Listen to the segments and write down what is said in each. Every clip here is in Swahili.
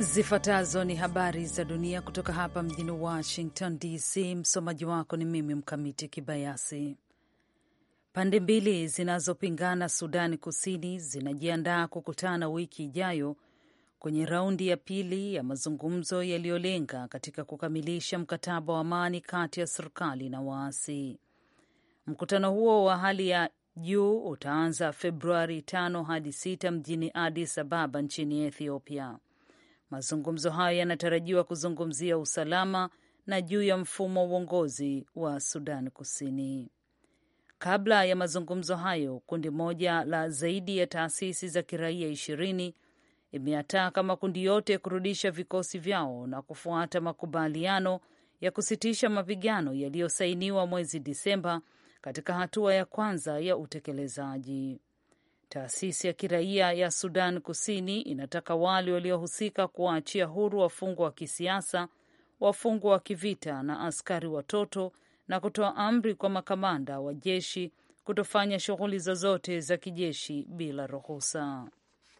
Zifuatazo ni habari za dunia kutoka hapa mjini Washington DC. Msomaji wako ni mimi Mkamiti Kibayasi. Pande mbili zinazopingana Sudani Kusini zinajiandaa kukutana wiki ijayo kwenye raundi ya pili ya mazungumzo yaliyolenga katika kukamilisha mkataba wa amani kati ya serikali na waasi. Mkutano huo wa hali ya juu utaanza Februari tano hadi sita mjini Addis Ababa nchini Ethiopia. Mazungumzo hayo yanatarajiwa kuzungumzia usalama na juu ya mfumo wa uongozi wa Sudan Kusini. Kabla ya mazungumzo hayo, kundi moja la zaidi ya taasisi za kiraia ishirini imeyataka makundi yote kurudisha vikosi vyao na kufuata makubaliano ya kusitisha mapigano yaliyosainiwa mwezi Disemba katika hatua ya kwanza ya utekelezaji. Taasisi ya kiraia ya Sudan Kusini inataka wale waliohusika kuwaachia huru wafungwa wa kisiasa, wafungwa wa kivita na askari watoto, na kutoa amri kwa makamanda wa jeshi kutofanya shughuli zozote za kijeshi bila ruhusa.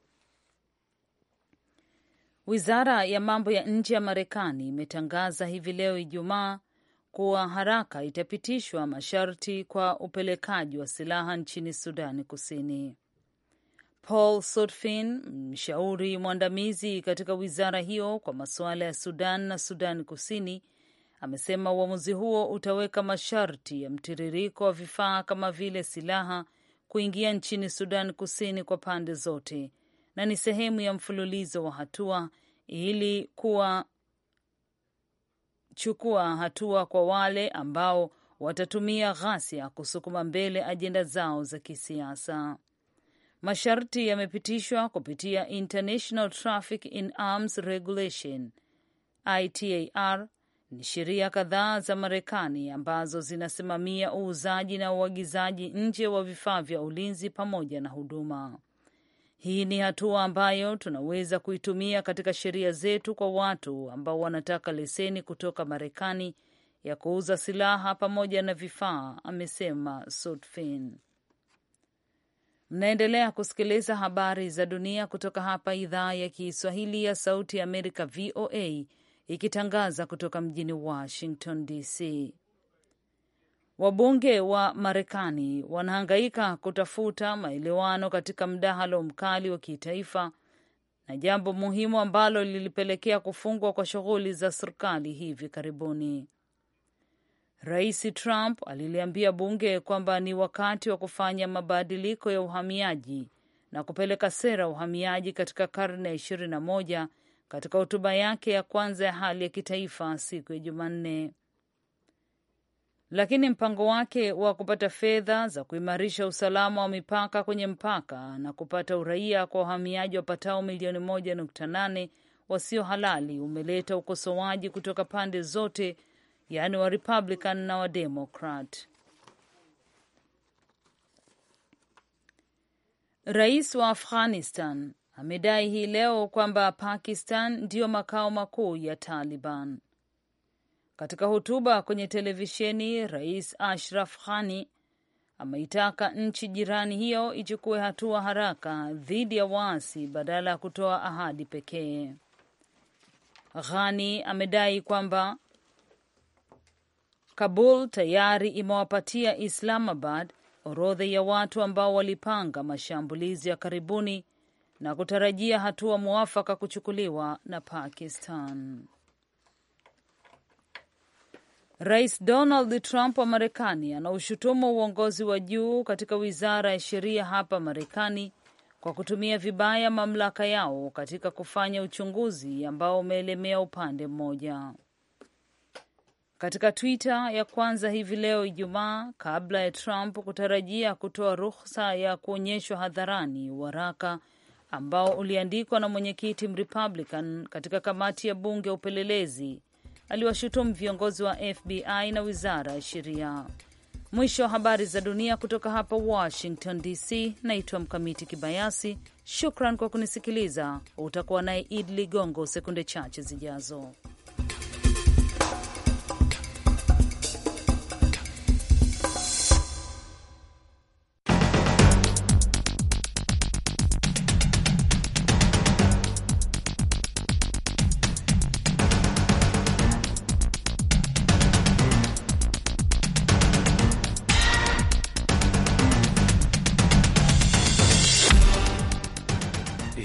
Wizara ya mambo ya nje ya Marekani imetangaza hivi leo Ijumaa kuwa haraka itapitishwa masharti kwa upelekaji wa silaha nchini Sudani Kusini. Paul Sutphin, mshauri mwandamizi katika wizara hiyo kwa masuala ya Sudan na Sudan Kusini, amesema uamuzi huo utaweka masharti ya mtiririko wa vifaa kama vile silaha kuingia nchini Sudan Kusini kwa pande zote na ni sehemu ya mfululizo wa hatua ili kuwa chukua hatua kwa wale ambao watatumia ghasia kusukuma mbele ajenda zao za kisiasa. Masharti yamepitishwa kupitia International Traffic in Arms Regulation ITAR. Ni sheria kadhaa za Marekani ambazo zinasimamia uuzaji na uagizaji nje wa vifaa vya ulinzi pamoja na huduma. Hii ni hatua ambayo tunaweza kuitumia katika sheria zetu kwa watu ambao wanataka leseni kutoka Marekani ya kuuza silaha pamoja na vifaa, amesema Sutphin. Mnaendelea kusikiliza habari za dunia kutoka hapa idhaa ya Kiswahili ya Sauti ya Amerika, VOA, ikitangaza kutoka mjini Washington DC. Wabunge wa Marekani wanahangaika kutafuta maelewano katika mdahalo mkali wa kitaifa na jambo muhimu ambalo lilipelekea kufungwa kwa shughuli za serikali hivi karibuni. Rais Trump aliliambia bunge kwamba ni wakati wa kufanya mabadiliko ya uhamiaji na kupeleka sera ya uhamiaji katika karne ya ishirini na moja katika hotuba yake ya kwanza ya hali ya kitaifa siku ya Jumanne lakini mpango wake wa kupata fedha za kuimarisha usalama wa mipaka kwenye mpaka na kupata uraia kwa wahamiaji wapatao milioni moja nukta nane wasio halali umeleta ukosoaji kutoka pande zote, yaani wa Republican na wa Democrat. Rais wa Afghanistan amedai hii leo kwamba Pakistan ndiyo makao makuu ya Taliban. Katika hotuba kwenye televisheni, Rais Ashraf Ghani ameitaka nchi jirani hiyo ichukue hatua haraka dhidi ya waasi badala ya kutoa ahadi pekee. Ghani amedai kwamba Kabul tayari imewapatia Islamabad orodha ya watu ambao walipanga mashambulizi ya karibuni na kutarajia hatua mwafaka kuchukuliwa na Pakistan. Rais Donald Trump wa Marekani anaushutumu uongozi wa juu katika wizara ya sheria hapa Marekani kwa kutumia vibaya mamlaka yao katika kufanya uchunguzi ambao umeelemea upande mmoja. Katika Twitter ya kwanza hivi leo Ijumaa, kabla ya Trump kutarajia kutoa ruhusa ya kuonyeshwa hadharani waraka ambao uliandikwa na mwenyekiti Mrepublican katika kamati ya bunge ya upelelezi aliwashutumu viongozi wa FBI na wizara ya sheria. Mwisho wa habari za dunia kutoka hapa Washington DC. Naitwa Mkamiti Kibayasi. Shukran kwa kunisikiliza. Utakuwa naye Id Ligongo sekunde chache zijazo.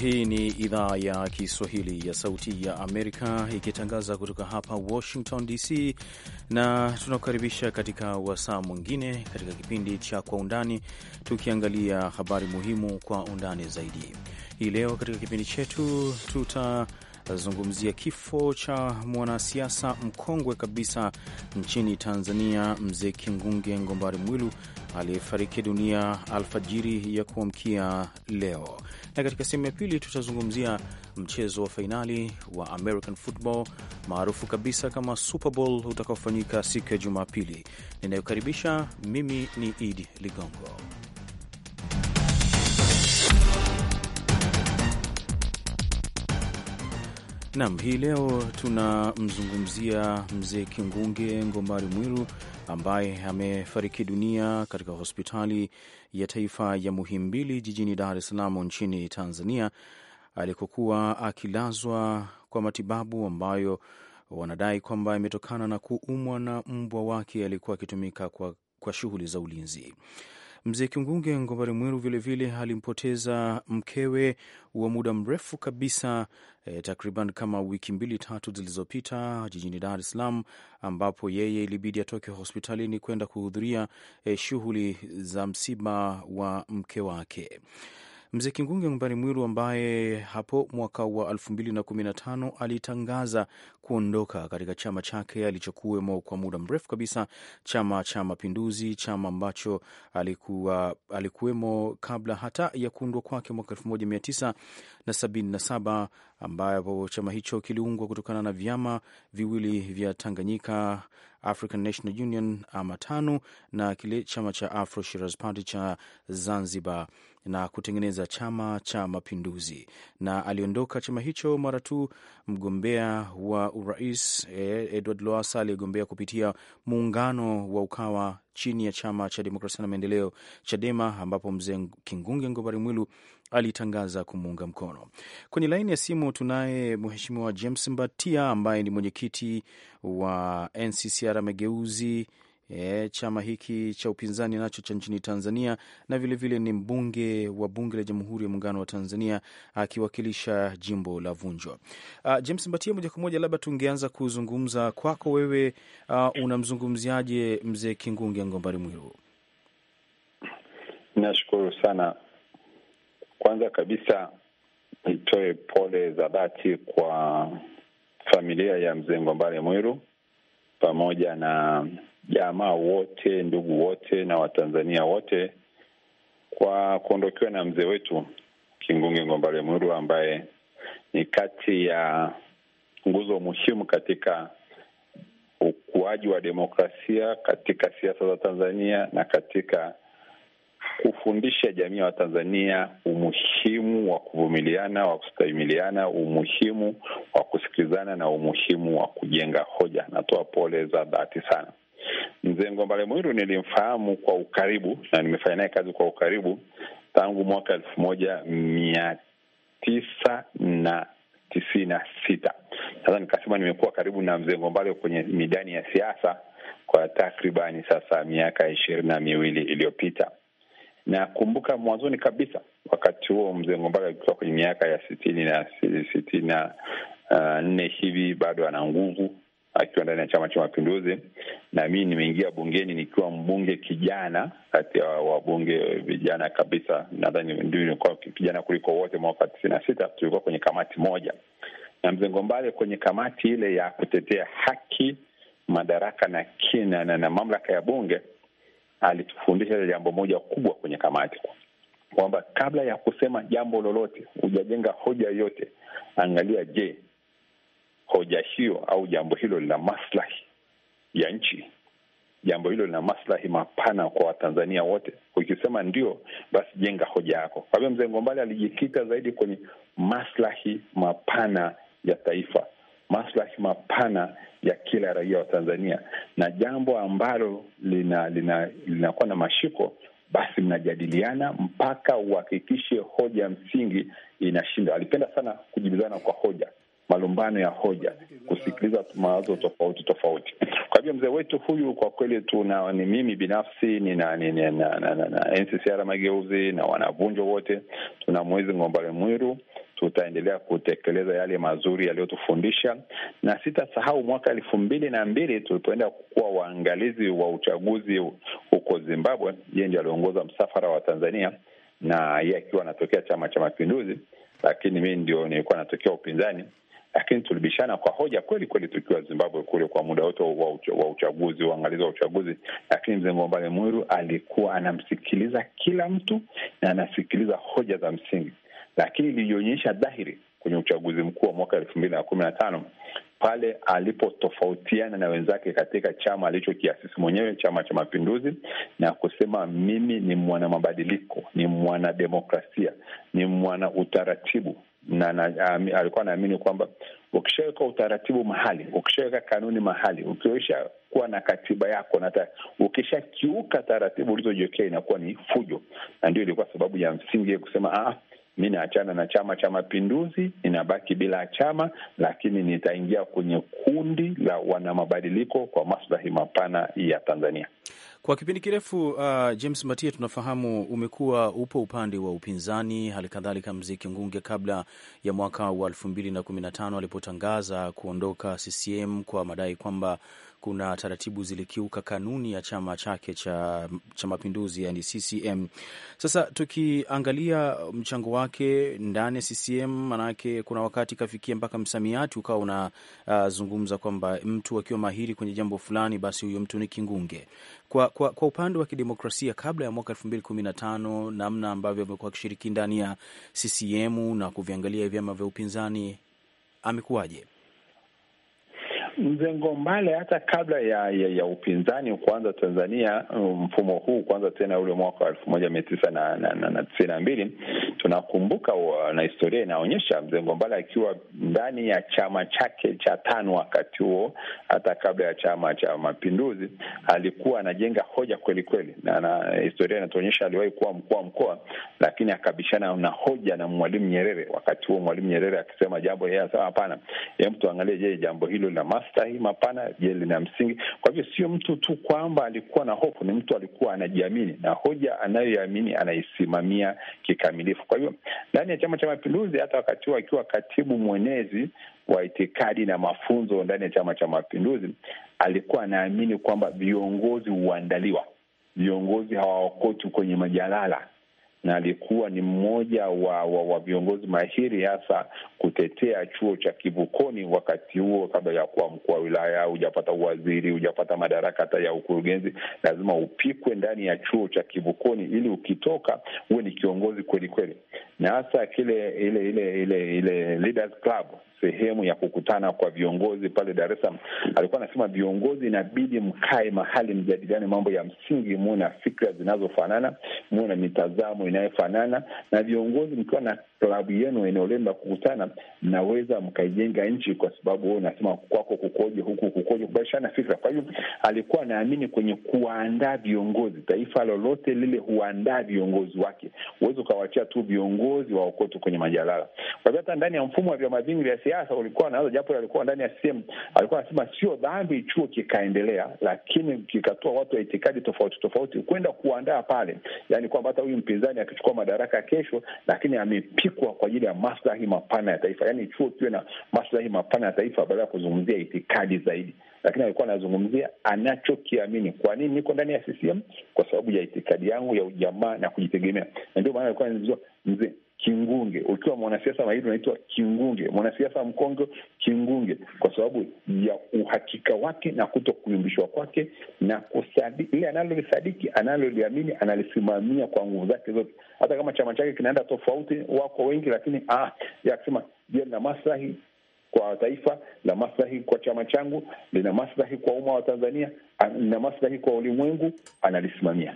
Hii ni idhaa ya Kiswahili ya Sauti ya Amerika ikitangaza kutoka hapa Washington DC, na tunakukaribisha katika wasaa mwingine katika kipindi cha Kwa Undani, tukiangalia habari muhimu kwa undani zaidi. Hii leo katika kipindi chetu tutazungumzia kifo cha mwanasiasa mkongwe kabisa nchini Tanzania, Mzee Kingunge Ngombari Mwilu aliyefariki dunia alfajiri ya kuamkia leo na katika sehemu ya pili tutazungumzia mchezo wa fainali wa American football maarufu kabisa kama Super Bowl utakaofanyika siku ya Jumapili. Ninayokaribisha mimi ni Idi Ligongo. Nam, hii leo tunamzungumzia mzee Kingunge Ngombari Mwilu ambaye amefariki dunia katika hospitali ya taifa ya Muhimbili jijini Dar es Salaam nchini Tanzania, alikokuwa akilazwa kwa matibabu ambayo wanadai kwamba imetokana na kuumwa na mbwa wake aliyekuwa akitumika kwa, kwa shughuli za ulinzi. Mzee Kingunge Ngombari Mwilu vilevile alimpoteza mkewe wa muda mrefu kabisa eh, takriban kama wiki mbili tatu zilizopita jijini Dar es Salaam, ambapo yeye ilibidi atoke hospitalini kwenda kuhudhuria eh, shughuli za msiba wa mke wake. Mzee Kingunge Ngombari Mwilu ambaye hapo mwaka wa elfu mbili na kumi na tano alitangaza kuondoka katika chama chake alichokuwemo kwa muda mrefu kabisa, Chama cha Mapinduzi, chama ambacho alikuwa alikuwemo kabla hata ya kuundwa kwake mwaka elfu moja mia tisa na sabini na saba ambapo chama hicho kiliungwa kutokana na vyama viwili vya Tanganyika African National Union ama TANU na kile chama cha Afro Shirazi Party cha Zanzibar na kutengeneza chama cha Mapinduzi, na aliondoka chama hicho mara tu mgombea wa urais Edward Lowassa aliyegombea kupitia muungano wa Ukawa chini ya chama cha Demokrasia na Maendeleo Chadema, ambapo mzee Kingunge Ngombari Mwilu alitangaza kumuunga mkono. Kwenye laini ya simu tunaye Mheshimiwa James Mbatia ambaye ni mwenyekiti wa NCCR Mageuzi, e, chama hiki cha upinzani nacho cha nchini Tanzania, na vilevile vile ni mbunge wa Bunge la Jamhuri ya Muungano wa Tanzania akiwakilisha jimbo la Vunjwa. Uh, James Mbatia, moja kwa moja, labda tungeanza kuzungumza kwako wewe, uh, unamzungumziaje mzee Kingunge Ngombari Mwilu? Nashukuru sana. Kwanza kabisa nitoe pole za dhati kwa familia ya mzee Ngombale Mwilu pamoja na jamaa wote, ndugu wote na Watanzania wote kwa kuondokewa na mzee wetu Kingunge Ngombale Mwilu ambaye ni kati ya nguzo muhimu katika ukuaji wa demokrasia katika siasa za Tanzania na katika kufundisha jamii ya Watanzania umuhimu wa kuvumiliana, wa kustahimiliana, umuhimu wa kusikilizana na umuhimu wa kujenga hoja. Natoa pole za dhati sana. Mzee Ngombale Mwilu nilimfahamu kwa ukaribu na nimefanya naye kazi kwa ukaribu tangu mwaka elfu moja mia tisa na tisini na sita. Sasa nikasema nimekuwa karibu na mzee Ngombale kwenye midani ya siasa kwa takribani sasa miaka ishirini na miwili iliyopita. Nakumbuka mwanzoni kabisa, wakati huo mzee Ngombale alikuwa kwenye miaka ya sitini na sitini na uh, nne hivi, bado ana nguvu akiwa ndani ya Chama cha Mapinduzi, na mimi nimeingia bungeni nikiwa mbunge kijana, kati ya wabunge vijana kabisa. Nadhani ndio nilikuwa kijana kuliko wote. Mwaka tisini na sita tulikuwa kwenye kamati moja na mzee Ngombale kwenye kamati ile ya kutetea haki, madaraka na kina na, na mamlaka ya bunge alitufundisha jambo moja kubwa kwenye kamati, kwamba kabla ya kusema jambo lolote, hujajenga hoja yoyote, angalia, je, hoja hiyo au jambo hilo lina maslahi ya nchi? Jambo hilo lina maslahi mapana kwa Watanzania wote? Ukisema ndio, basi jenga hoja yako. Kwa hivyo mzee Ngombale alijikita zaidi kwenye maslahi mapana ya taifa, maslahi mapana ya kila raia wa Tanzania, na jambo ambalo lina lina linakuwa na mashiko, basi mnajadiliana mpaka uhakikishe hoja msingi inashinda. Alipenda sana kujibizana kwa hoja, malumbano ya hoja, kusikiliza mawazo tofauti tofauti. Kwa hivyo mzee wetu huyu kwa kweli tuna ni mimi binafsi nina, nina, na, na, na, na NCCR Mageuzi na wanavunjo wote tuna mwezi Ngombale Mwiru tutaendelea kutekeleza yale mazuri yaliyotufundisha, na sitasahau mwaka elfu mbili na mbili tulipoenda kuwa waangalizi wa uchaguzi huko Zimbabwe. Yeye ndio aliongoza msafara wa Tanzania na yeye akiwa anatokea Chama cha Mapinduzi, lakini mi ndio nilikuwa natokea upinzani lakini tulibishana kwa hoja kweli kweli tukiwa Zimbabwe kule kwa muda wote wa uchaguzi, uangalizi wa uchaguzi. Lakini mzee Ngombale Mwiru alikuwa anamsikiliza kila mtu na anasikiliza hoja za msingi, lakini ilionyesha dhahiri kwenye uchaguzi mkuu wa mwaka elfu mbili na kumi na tano pale alipotofautiana na wenzake katika chama alichokiasisi mwenyewe, Chama cha Mapinduzi, na kusema mimi ni mwana mabadiliko, ni mwana demokrasia, ni mwana utaratibu na, na um, alikuwa anaamini kwamba ukishaweka utaratibu mahali, ukishaweka kanuni mahali, ukiisha kuwa na katiba yako na ukishakiuka taratibu ulizojiwekea inakuwa ni fujo, na ndio ilikuwa sababu ya msingi kusema ah, mi naachana na Chama cha Mapinduzi, ninabaki bila chama, lakini nitaingia kwenye kundi la wanamabadiliko kwa maslahi mapana ya Tanzania. Kwa kipindi kirefu uh, James Matia, tunafahamu umekuwa upo upande wa upinzani, hali kadhalika Mzee Kingunge kabla ya mwaka wa elfu mbili na kumi na tano alipotangaza kuondoka CCM kwa madai kwamba kuna taratibu zilikiuka kanuni ya chama chake cha, cha Mapinduzi, yani CCM. Sasa tukiangalia mchango wake ndani ya CCM, manake kuna wakati ikafikia mpaka msamiati ukawa unazungumza uh, kwamba mtu akiwa mahiri kwenye jambo fulani, basi huyo mtu ni Kingunge. Kwa, kwa, kwa upande wa kidemokrasia kabla ya mwaka elfu mbili kumi na tano namna ambavyo amekuwa akishiriki ndani ya CCM na kuviangalia vyama vya upinzani amekuwaje? Mzee Ngombale hata kabla ya, ya, ya upinzani kuanza Tanzania, mfumo huu kuanza tena ule mwaka wa elfu moja mia tisa na, na, na, na tisini na mbili tunakumbuka na historia inaonyesha mzee Ngombale akiwa ndani ya chama chake cha tano wakati huo, hata kabla ya chama cha Mapinduzi, alikuwa anajenga hoja kweli kweli, na, na historia inatuonyesha aliwahi kuwa mkuu wa mkoa, lakini akabishana na hoja na Mwalimu Nyerere. Wakati huo Mwalimu Nyerere akisema jambo, yeye anasema hapana, hebu tuangalie, je, jambo hilo lina maslahi mapana? Je, lina msingi? Kwa hivyo sio mtu tu kwamba alikuwa na hofu, ni mtu alikuwa anajiamini na hoja anayoiamini anaisimamia kikamilifu. Kwa hivyo ndani ya Chama cha Mapinduzi, hata wakati huo akiwa katibu mwenezi wa itikadi na mafunzo ndani ya Chama cha Mapinduzi, alikuwa anaamini kwamba viongozi huandaliwa, viongozi hawaokotwi kwenye majalala na alikuwa ni mmoja wa, wa, wa viongozi mahiri hasa kutetea chuo cha Kivukoni wakati huo, kabla ya kuwa mkuu wa wilaya, hujapata uwaziri, hujapata madaraka hata ya ukurugenzi, lazima upikwe ndani ya chuo cha Kivukoni ili ukitoka huwe ni kiongozi kweli kweli, na hasa kile ile ile ile ile Leaders Club sehemu ya kukutana kwa viongozi pale Dar es Salaam, alikuwa anasema viongozi inabidi mkae mahali mjadiliane mambo ya msingi, muwe na fikra zinazofanana, muwe na mitazamo inayofanana, na viongozi mkiwa na klabu yenu, eneo lenu la kukutana, mnaweza mkaijenga nchi, kwa sababu wewe unasema kwako kukoje, huku kukoje, kubadilishana fikra. Kwa hivyo alikuwa anaamini kwenye kuwaandaa viongozi. Taifa lolote lile huandaa viongozi wake, huwezi ukawachia tu viongozi waokotu kwenye majalala. Kwa hivyo hata ndani ya mfumo wa vyama vingi vya siasa ulikuwa nazo, japo alikuwa ndani ya CCM, alikuwa anasema sio dhambi chuo kikaendelea, lakini kikatoa watu wa itikadi tofauti tofauti kwenda kuandaa pale, yaani kwamba hata huyu mpinzani akichukua madaraka kesho, lakini amepikwa kwa ajili ya maslahi mapana ya taifa, yaani chuo kiwe na maslahi mapana ya taifa badala ya kuzungumzia itikadi zaidi lakini alikuwa anazungumzia anachokiamini. Kwa nini niko ndani ya CCM? Kwa sababu ya itikadi yangu ya ujamaa na kujitegemea, na ndio maana alikuwa anazungumzia mzee Kingunge. Ukiwa mwanasiasa mahiri unaitwa Kingunge, mwanasiasa mkongo Kingunge, kwa sababu ya uhakika wake na kuto kuyumbishwa kwake na kusadiki ile analolisadiki, analoliamini, analisimamia kwa nguvu zake zote, hata kama chama chake kinaenda tofauti, wako wengi, lakini ah, ya kusema je, lina maslahi kwa taifa, lina maslahi kwa chama changu, lina maslahi kwa umma wa Tanzania, lina maslahi kwa ulimwengu, analisimamia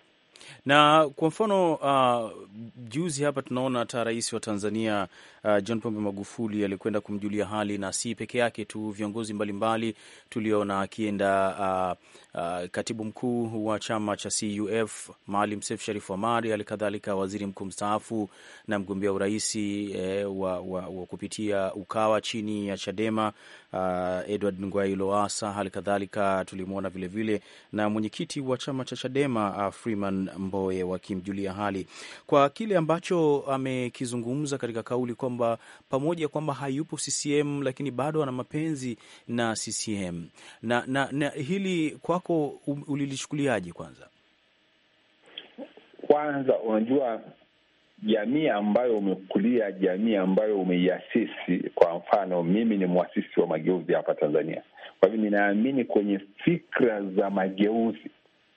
na kwa mfano uh, juzi hapa tunaona hata rais wa Tanzania uh, John Pombe Magufuli alikwenda kumjulia hali, na si peke yake tu, viongozi mbalimbali tuliona akienda uh, uh, katibu mkuu wa chama cha CUF Maalim Seif Sharif Hamad, hali kadhalika waziri mkuu mstaafu na mgombea urais eh, wa, wa, wa kupitia Ukawa chini ya Chadema uh, Edward Ngwai Lowassa, hali kadhalika tulimwona vilevile na mwenyekiti wa chama cha Chadema uh, Freeman Freeman Mbowe wakimjulia hali kwa kile ambacho amekizungumza katika kauli kwamba pamoja kwamba hayupo CCM lakini bado ana mapenzi na CCM na, na, na hili kwako ulilichukuliaje? Kwanza kwanza, unajua jamii ambayo umekulia, jamii ambayo umeiasisi. Kwa mfano, mimi ni mwasisi wa mageuzi hapa Tanzania, kwa hivyo ninaamini kwenye fikra za mageuzi,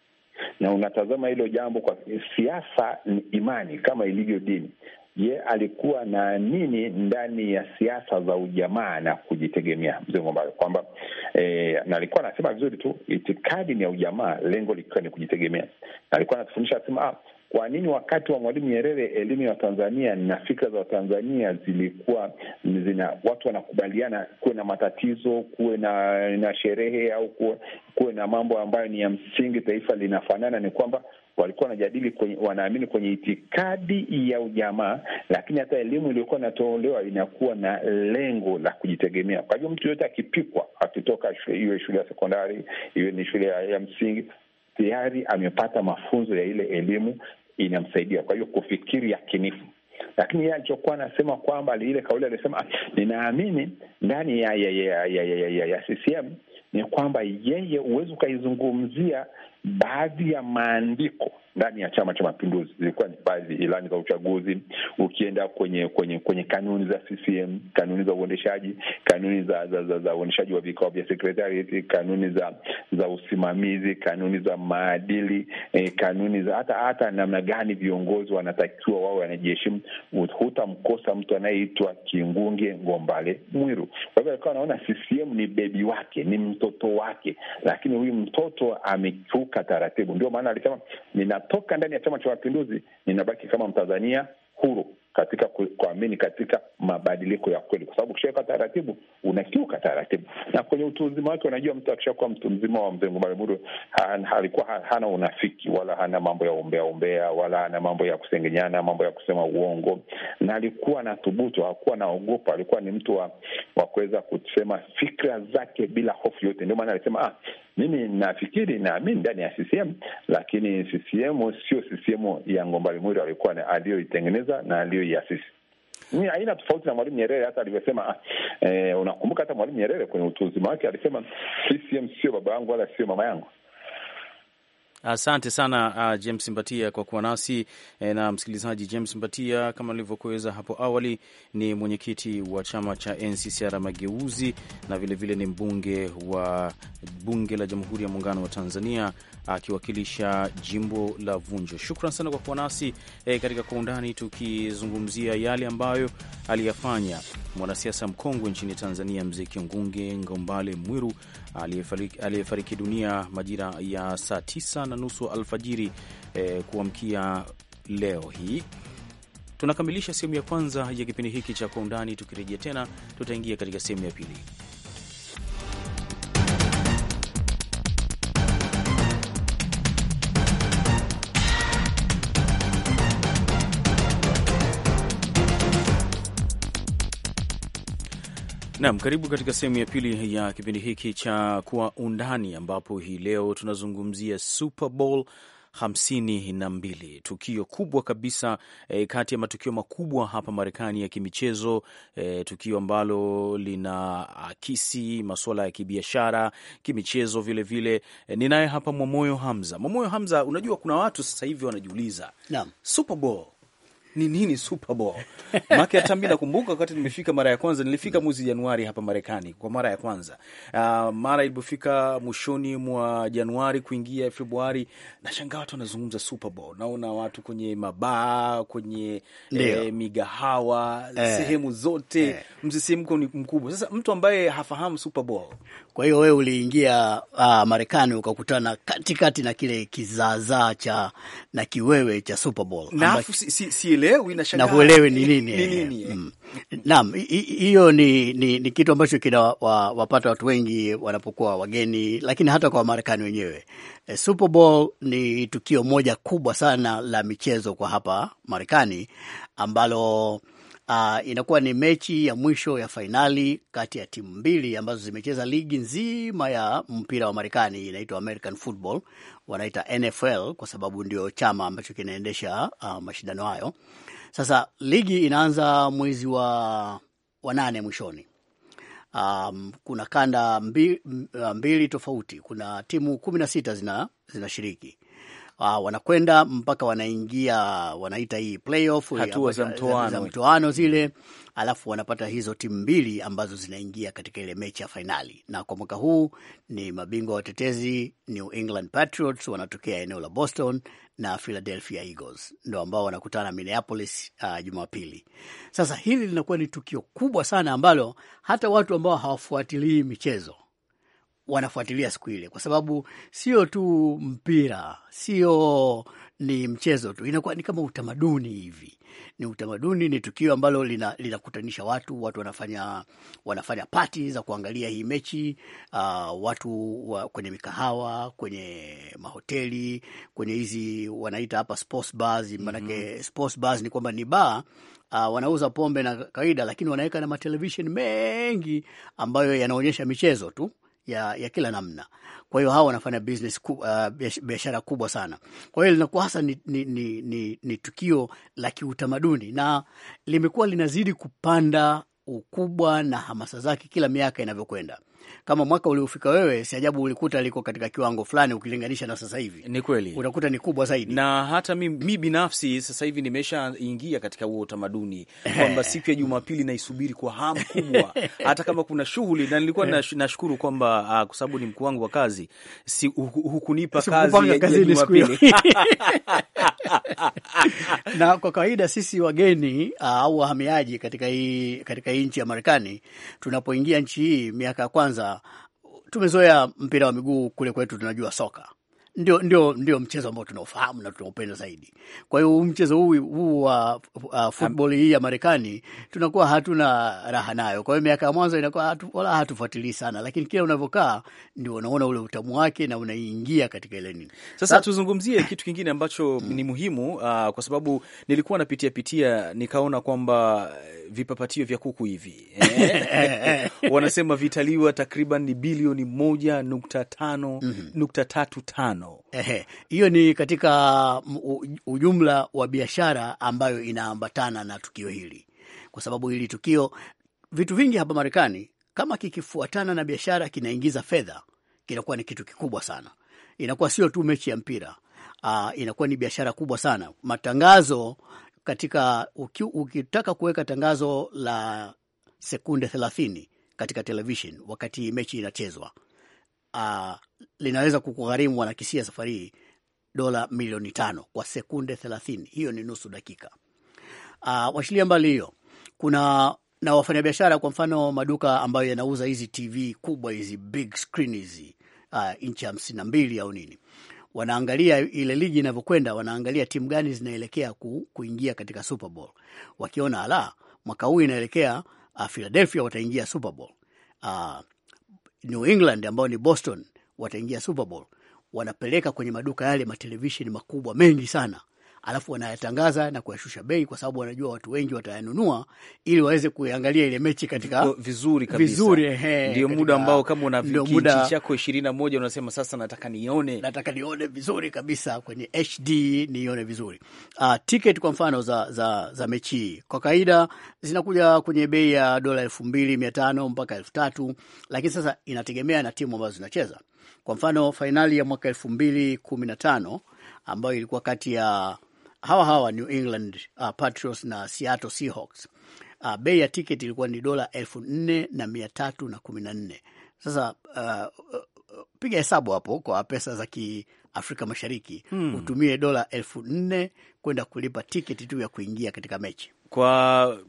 na unatazama hilo jambo kwa siasa ni imani kama ilivyo dini. Ye alikuwa naamini ndani ya siasa za ujamaa na kujitegemea, mzee Ngombale, kwamba eh, na alikuwa anasema vizuri tu, itikadi ni ya ujamaa, lengo likiwa ni kujitegemea, na alikuwa anatufundisha asema ah, kwa nini wakati wa Mwalimu Nyerere elimu ya Watanzania na fikra za Watanzania zilikuwa zina watu wanakubaliana, kuwe na matatizo, kuwe na na sherehe au kuwe, kuwe na mambo ambayo ni ya msingi, taifa linafanana, ni kwamba walikuwa wanajadili kwenye, wanaamini kwenye itikadi ya ujamaa, lakini hata elimu iliyokuwa inatolewa inakuwa na lengo la kujitegemea. Kwa hivyo mtu yoyote akipikwa, akitoka iwe shule ya sekondari, iwe ni shule ya, ya msingi tayari amepata mafunzo ya ile elimu inamsaidia, kwa hiyo kufikiri yakinifu. Lakini yeye alichokuwa anasema kwamba ile kauli alisema, ninaamini ndani ya ya ya ya, ya, ya, ya CCM ni kwamba yeye huwezi ukaizungumzia baadhi ya maandiko ndani ya Chama cha Mapinduzi, zilikuwa ni baadhi ilani za uchaguzi. Ukienda kwenye kwenye kwenye kanuni za CCM, kanuni za uendeshaji, kanuni za za, za, za uendeshaji wa vikao vya sekretarieti, kanuni za za usimamizi, kanuni za maadili eh, kanuni za hata hata namna gani viongozi wanatakiwa wao wanajiheshimu. Hutamkosa mtu anayeitwa Kingunge Ngombale Mwiru. Kwa hivyo alikuwa anaona CCM ni bebi wake, ni mtoto wake, lakini huyu mtoto amekiuka taratibu. Ndio maana alisema ninatoka ndani ya Chama cha Mapinduzi, ninabaki kama Mtanzania huru katika kuamini katika mabadiliko ya kweli, kwa sababu ukishaweka taratibu unakiuka taratibu. Na kwenye utu uzima wake, unajua mtu akishakuwa mtu mzima wa mzee Ngombale Mwiru alikuwa hana unafiki wala hana mambo ya umbea umbea wala hana mambo ya kusengenyana, mambo ya kusema uongo, na alikuwa na thubutu, hakuwa naogopa. Alikuwa ni mtu wa, wa kuweza kusema fikra zake bila hofu yote. Ndio maana alisema ah, mimi nafikiri naamini ndani ya CCM, lakini CCM sio CCM ya Ngombale Mwiru alikuwa aliyoitengeneza na aliyoiasisi. Ni aina tofauti na Mwalimu Nyerere hata alivyosema. Ah, eh, unakumbuka hata Mwalimu Nyerere kwenye utu uzima wake alisema CCM sio baba yangu wala sio mama yangu. Asante sana uh, James Mbatia kwa kuwa nasi e, na msikilizaji. James Mbatia kama nilivyokueleza hapo awali ni mwenyekiti wa chama cha NCCR Mageuzi na vilevile vile ni mbunge wa bunge la Jamhuri ya Muungano wa Tanzania akiwakilisha jimbo la Vunjo. Shukran sana kwa kuwa nasi e, katika Kwa Undani tukizungumzia yale ambayo aliyafanya mwanasiasa mkongwe nchini Tanzania Mzee Kingunge Ngombale Mwiru aliyefariki dunia majira ya saa tisa na nusu alfajiri eh, kuamkia leo hii. Tunakamilisha sehemu ya kwanza ya kipindi hiki cha Kwa Undani. Tukirejea tena, tutaingia katika sehemu ya pili. Naam, karibu katika sehemu ya pili ya kipindi hiki cha Kwa Undani, ambapo hii leo tunazungumzia Super Bowl hamsini na mbili, tukio kubwa kabisa e, kati ya matukio makubwa hapa Marekani ya kimichezo e, tukio ambalo lina akisi masuala ya kibiashara, kimichezo vilevile. E, ninaye hapa Mwamoyo Hamza. Mwamoyo Hamza, unajua kuna watu sasa hivi wanajiuliza Super Bowl ni nini Super Bowl? Make hata mi nakumbuka wakati nimefika mara ya kwanza, nilifika mwezi Januari hapa Marekani kwa mara ya kwanza. Uh, mara ilipofika mwishoni mwa Januari kuingia Februari, nashangaa watu wanazungumza Super Bowl. Naona watu kwenye mabaa, kwenye eh, migahawa eh, sehemu zote eh, msisimko ni mkubwa. Sasa mtu ambaye hafahamu Super Bowl, kwa hiyo wewe uliingia uh, Marekani ukakutana katikati na kile kizaazaa cha na kiwewe cha Super Bowl na si, si, si na huelewi ni nini. Mm. Naam, hiyo ni, ni, ni kitu ambacho kinawapata watu wengi wanapokuwa wageni, lakini hata kwa Wamarekani wenyewe. E, Super Bowl ni tukio moja kubwa sana la michezo kwa hapa Marekani ambalo Uh, inakuwa ni mechi ya mwisho ya fainali kati ya timu mbili ambazo zimecheza ligi nzima ya mpira wa Marekani, inaitwa American Football, wanaita NFL kwa sababu ndio chama ambacho kinaendesha uh, mashindano hayo. Sasa ligi inaanza mwezi wa, wa nane mwishoni. Um, kuna kanda mbili, mbili tofauti. Kuna timu kumi na sita zina zinashiriki uh, wanakwenda mpaka wanaingia wanaita hii playoff, hatua za mtoano, za mtoano zile, alafu wanapata hizo timu mbili ambazo zinaingia katika ile mechi ya fainali. Na kwa mwaka huu ni mabingwa watetezi New England Patriots wanatokea eneo la Boston na Philadelphia Eagles ndo ambao wanakutana Minneapolis uh, Jumapili. Sasa hili linakuwa ni tukio kubwa sana ambalo hata watu ambao hawafuatilii michezo wanafuatilia siku ile, kwa sababu sio tu mpira, sio ni mchezo tu, inakuwa ni kama utamaduni hivi. Ni utamaduni, ni tukio ambalo linakutanisha lina watu, watu wanafanya wanafanya pati za kuangalia hii mechi uh, watu wa, kwenye mikahawa, kwenye mahoteli, kwenye hizi wanaita hapa sports bars, maanake mm -hmm. sports bars ni kwamba ni baa Uh, wanauza pombe na kawaida, lakini wanaweka na matelevishen mengi ambayo yanaonyesha michezo tu ya, ya kila namna. Kwa hiyo hawa wanafanya business ku, uh, biashara kubwa sana. Kwa hiyo linakuwa hasa ni, ni, ni, ni, ni tukio la kiutamaduni na limekuwa linazidi kupanda ukubwa na hamasa zake kila miaka inavyokwenda. Kama mwaka uliofika wewe, si ajabu ulikuta liko katika kiwango fulani ukilinganisha na sasa hivi. Ni kweli, unakuta ni kubwa zaidi. Na hata mi, mi binafsi sasa hivi nimeshaingia katika huo utamaduni kwamba siku ya Jumapili naisubiri kwa hamu kubwa, hata kama kuna shughuli, na nilikuwa nashukuru kwamba uh, kwa sababu ni mkuu wangu wa kazi si, hukunipa kazi ya Jumapili na kwa kawaida sisi wageni au uh, wahamiaji katika hii katika hii nchi ya Marekani tunapoingia nchi hii miaka ya kwanza tumezoea mpira wa miguu kule kwetu, tunajua soka ndio, ndio, ndio mchezo ambao tunaofahamu na tunaupenda zaidi. Kwa hiyo mchezo huu huu wa uh, football hii ya Marekani tunakuwa hatuna raha nayo. Kwa hiyo miaka ya mwanzo inakuwa hatu, wala hatufuatilii sana, lakini kila unavyokaa ndio unaona ule utamu wake na unaingia katika ile nini. Sasa Sa tuzungumzie kitu kingine ambacho mm. ni muhimu uh, kwa sababu nilikuwa napitia pitia nikaona kwamba vipapatio vya kuku hivi eh, wanasema vitaliwa takriban ni bilioni moja nukta tano mm -hmm. nukta tatu tano hiyo ni katika ujumla wa biashara ambayo inaambatana na tukio hili, kwa sababu hili tukio, vitu vingi hapa Marekani kama kikifuatana na biashara kinaingiza fedha, kinakuwa ni kitu kikubwa sana. Inakuwa sio tu mechi ya mpira uh, inakuwa ni biashara kubwa sana. Matangazo katika uki, ukitaka kuweka tangazo la sekunde thelathini katika television wakati mechi inachezwa uh, linaweza kukugharimu wanakisia safari hii dola milioni tano kwa sekunde thelathini. Hiyo ni nusu dakika. Uh, washilia mbali hiyo, kuna na wafanyabiashara, kwa mfano maduka ambayo yanauza hizi TV kubwa hizi big screen hizi uh, inchi hamsini na mbili au nini, wanaangalia ile ligi inavyokwenda, wanaangalia timu gani zinaelekea ku, kuingia katika Super Bowl. Wakiona ala, mwaka huu inaelekea uh, Philadelphia wataingia Super Bowl uh, New England ambao ni Boston wataingia Super Bowl, wanapeleka kwenye maduka yale matelevisheni makubwa mengi sana, alafu wanayatangaza na kuyashusha bei, kwa sababu wanajua watu wengi watayanunua ili waweze kuangalia ile mechi katika vizuri kabisa. Vizuri, ndio muda ambao kama una kijiji chako ishirini na moja unasema sasa, nataka nione, nataka nione vizuri kabisa kwenye HD, nione vizuri. Uh, ticket kwa mfano za, za, za mechi hii kwa kawaida zinakuja kwenye bei ya dola elfu mbili mia tano mpaka elfu tatu lakini sasa inategemea na timu ambazo zinacheza. Kwa mfano fainali ya mwaka elfu mbili kumi na tano ambayo ilikuwa kati ya hawa hawa New England uh, Patriots na Seattle Seahawks. Uh, bei ya tiketi ilikuwa ni dola elfu nne na mia tatu na kumi na nne. Sasa uh, uh, piga hesabu hapo kwa pesa za kiafrika Mashariki hmm. Utumie dola elfu nne kwenda kulipa tiketi tu ya kuingia katika mechi kwa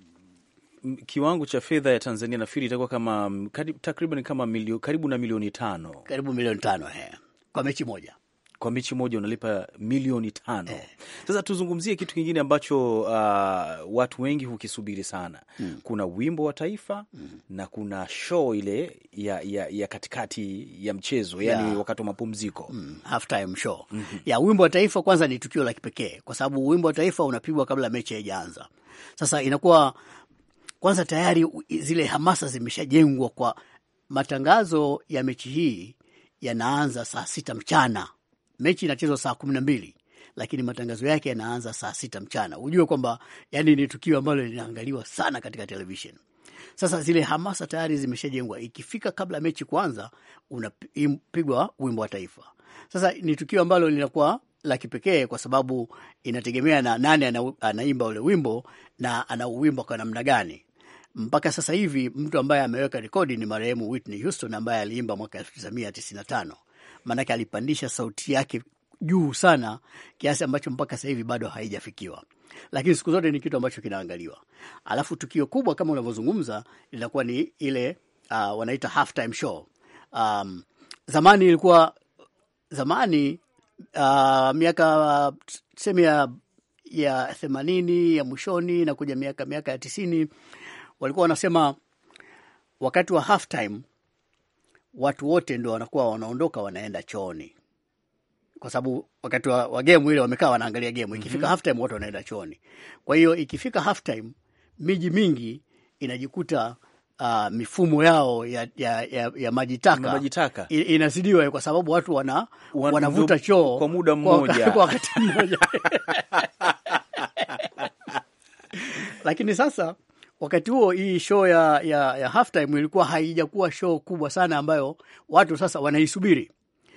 kiwango cha fedha ya Tanzania nafikiri itakuwa kama takriban kama milio, karibu na milioni tano karibu milioni tano he, kwa mechi moja kwa mechi moja unalipa milioni tano eh. Sasa tuzungumzie kitu kingine ambacho uh, watu wengi hukisubiri sana mm. Kuna wimbo wa taifa mm. na kuna show ile ya, ya, ya katikati ya mchezo yani Yeah. wakati wa mapumziko mm, halftime show ya wimbo wa taifa. Kwanza ni tukio la kipekee kwa sababu wimbo wa taifa unapigwa kabla mechi haijaanza. Sasa inakuwa kwanza tayari zile hamasa zimeshajengwa kwa matangazo ya mechi hii yanaanza saa sita mchana. Mechi inachezwa saa kumi na mbili lakini matangazo yake yanaanza saa sita mchana. Hujue kwamba yani ni tukio ambalo linaangaliwa sana katika television. Sasa zile hamasa tayari zimeshajengwa, ikifika kabla ya mechi kuanza, unapigwa wimbo wa taifa. Sasa ni tukio ambalo linakuwa la kipekee kwa sababu inategemea na nani ana, anaimba ule wimbo na anauwimba kwa namna gani. Mpaka sasa hivi mtu ambaye ameweka rekodi ni marehemu Whitney Houston ambaye aliimba mwaka elfu tisa mia tisini na tano maanake alipandisha sauti yake juu sana kiasi ambacho mpaka sasa hivi bado haijafikiwa, lakini siku zote ni kitu ambacho kinaangaliwa. Alafu tukio kubwa kama unavyozungumza linakuwa ni ile uh, wanaita halftime show. Um, zamani ilikuwa zamani uh, miaka tuseme ya ya themanini ya mwishoni na kuja miaka miaka ya tisini walikuwa wanasema wakati wa halftime watu wote ndo wanakuwa wanaondoka wanaenda chooni kwa sababu wakati wa, wa game ile wamekaa wanaangalia game. Ikifika mm -hmm. halftime watu wanaenda chooni. Kwa hiyo ikifika halftime, miji mingi inajikuta uh, mifumo yao ya, ya, ya, ya maji taka maji taka inazidiwa kwa sababu watu wana, wanavuta choo kwa muda mmoja kwa wakati mmoja lakini sasa wakati huo hii show ya, ya, ya halftime ilikuwa haijakuwa show kubwa sana ambayo watu sasa wanaisubiri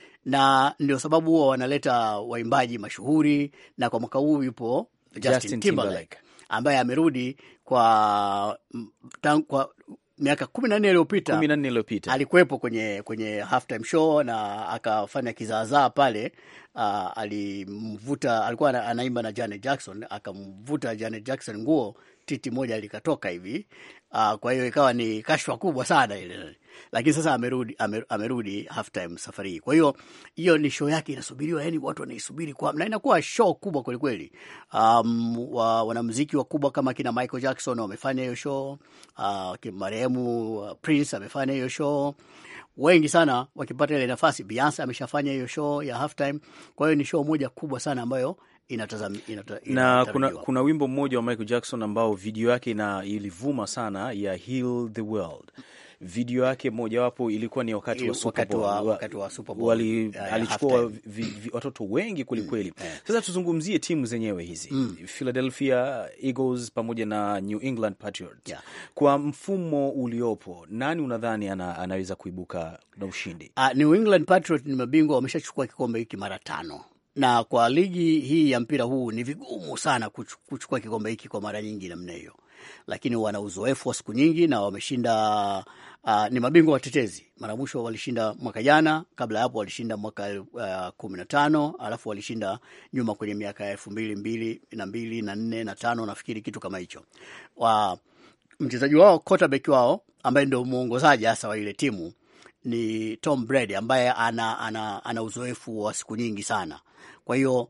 na ndio sababu huwa wanaleta waimbaji mashuhuri, na kwa mwaka huu yupo Justin, Justin Timberlake ambaye amerudi kwa, kwa miaka kumi na nne iliyopita kumi na nne iliyopita alikuwepo kwenye kwenye halftime show na akafanya kizaazaa pale. Uh, alimvuta alikuwa anaimba na Janet Jackson, akamvuta Janet Jackson nguo, titi moja likatoka hivi. Uh, kwa hiyo ikawa ni kashfa kubwa sana ile, lakini sasa amerudi amer, amerudi halftime safari hii. Kwa hiyo hiyo ni show yake inasubiriwa, yani watu wanaisubiri kwa na inakuwa show kubwa kweli kweli. Um, wa, wanamuziki wakubwa kama kina Michael Jackson wamefanya hiyo show. Uh, marehemu uh, Prince amefanya hiyo show wengi sana wakipata ile nafasi. Beyonce ameshafanya hiyo show ya halftime. Kwa hiyo ni show moja kubwa sana ambayo inatazam, inata, na kuna, kuna wimbo mmoja wa Michael Jackson ambao video yake ina ilivuma sana ya Heal the World. Video yake mojawapo ilikuwa ni wakati wa Super Bowl, wakati wa Super Bowl wali alichukua watoto wengi kwelikweli. Mm. Sasa tuzungumzie timu zenyewe hizi mm. Philadelphia Eagles pamoja na New England Patriots yeah. Kwa mfumo uliopo, nani unadhani ana, anaweza kuibuka na ushindi? Uh, New England Patriots ni mabingwa, wameshachukua kikombe hiki mara tano na kwa ligi hii ya mpira huu ni vigumu sana kuchukua kikombe hiki kwa mara nyingi namna hiyo, lakini wana uzoefu wa siku nyingi na wameshinda. Uh, ni mabingwa watetezi. Mara mwisho walishinda mwaka jana, kabla ya hapo walishinda mwaka uh, kumi na tano alafu walishinda nyuma kwenye miaka ya elfu mbili mbili na mbili na nne na tano nafikiri kitu kama hicho. Wa mchezaji wao quarterback wao ambaye ndio mwongozaji hasa wa ile timu ni Tom Brady ambaye ana, ana, ana uzoefu wa siku nyingi sana. Kwa hiyo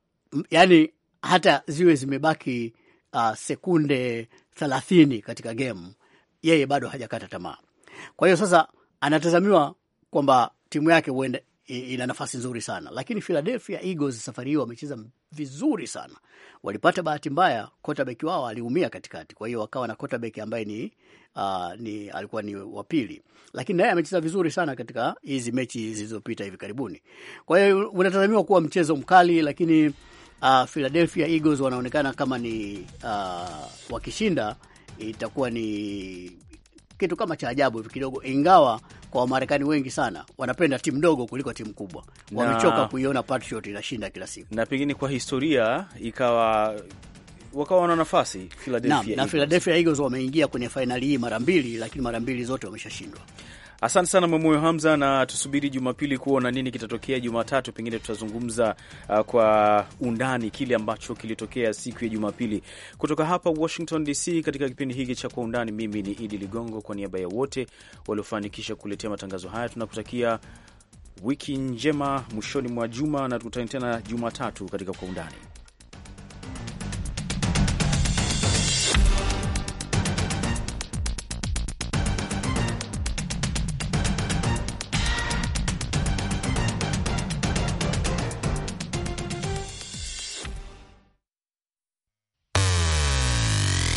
yani hata ziwe zimebaki uh, sekunde thelathini katika game, yeye bado hajakata tamaa. Kwa hiyo sasa anatazamiwa kwamba timu yake huenda ina nafasi nzuri sana, lakini Philadelphia Eagles safari hii wamecheza vizuri sana. Walipata bahati mbaya, quarterback wao aliumia katikati, kwa hiyo wakawa na quarterback ambaye ni, uh, ni alikuwa ni wa pili, lakini naye amecheza vizuri sana katika hizi mechi zilizopita hivi karibuni. Kwa hiyo unatazamiwa kuwa mchezo mkali, lakini uh, Philadelphia Eagles wanaonekana kama ni uh, wakishinda itakuwa ni kitu kama cha ajabu hivi kidogo, ingawa kwa Wamarekani wengi sana wanapenda timu ndogo kuliko timu kubwa. Wamechoka kuiona Patriot inashinda kila siku, na pengine kwa historia ikawa wakawa wana nafasi Philadelphia na, na Philadelphia Eagles wameingia kwenye fainali hii mara mbili, lakini mara mbili zote wameshashindwa. Asante sana Mwamoyo Hamza, na tusubiri Jumapili kuona nini kitatokea. Jumatatu pengine tutazungumza uh, kwa undani kile ambacho kilitokea siku ya Jumapili kutoka hapa Washington DC. Katika kipindi hiki cha Kwa Undani, mimi ni Idi Ligongo, kwa niaba ya wote waliofanikisha kuletea matangazo haya, tunakutakia wiki njema mwishoni mwa juma, na tukutane tena Jumatatu katika Kwa Undani.